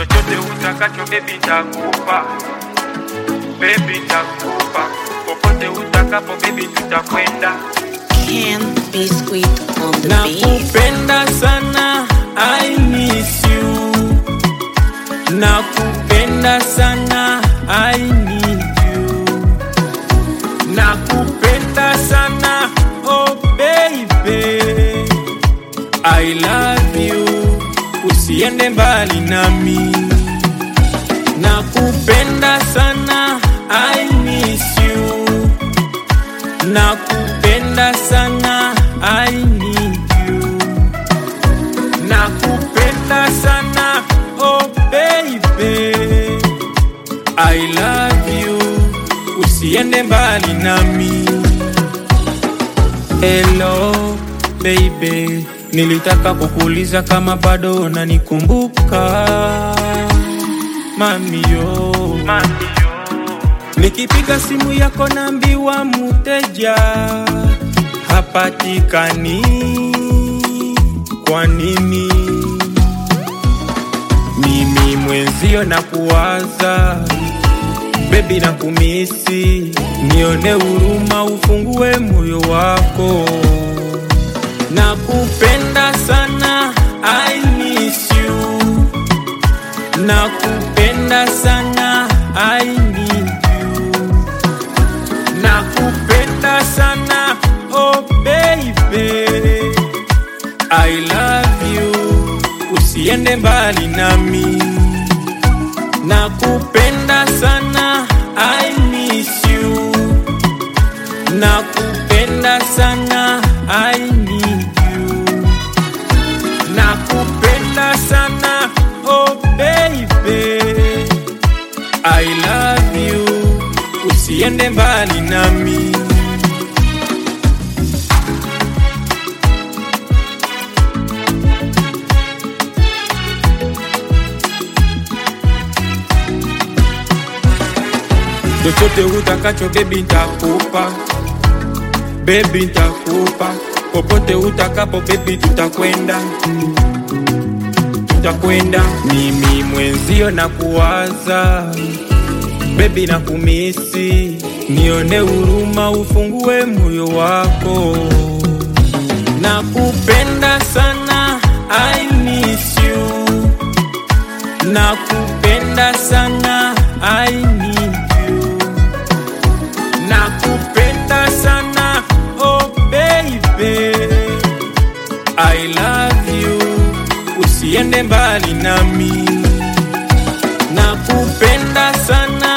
chochote utakacho bebi ntakupa, bebi ntakupa, popote utakapo bebi tutakwenda. Can Biscuit on the beat. Nakupenda sana, I miss you. Nakupenda sana, I need you. Nakupenda sana, oh baby. I love you, usiende mbali nami. Nakupenda sana, I miss you. Nakupenda sana, I need you. Nakupenda sana, oh baby. I love you, usiende mbali nami. Hello baby, nilitaka kukuuliza kama bado unanikumbuka mamio. Nikipiga simu yako naambiwa muteja hapatikani. Kwa nini? Mimi mwenzio na kuwaza bebi na kumisi, nione huruma, ufungue moyo wako. Nakupenda sana, I miss you. Nakupenda sana, I need you. Nakupenda sana, oh baby. I love you, usiende mbali nami. Nakupenda sana, I miss you. Nakupenda sana, I need you. Nakupenda sana, oh baby. I love you, usiende mbali nami. chochote utakacho bebi ntakupa, bebi ntakupa, popote utakapo bebi tutakwenda, tutakwenda. Mimi mwenzio na kuwaza bebi na kumisi, nione huruma, ufungue moyo wako. Nakupenda sana, I miss you. Nakupenda sana, I need you. Nakupenda sana, oh baby. I love you, usiende mbali nami. Nakupenda sana,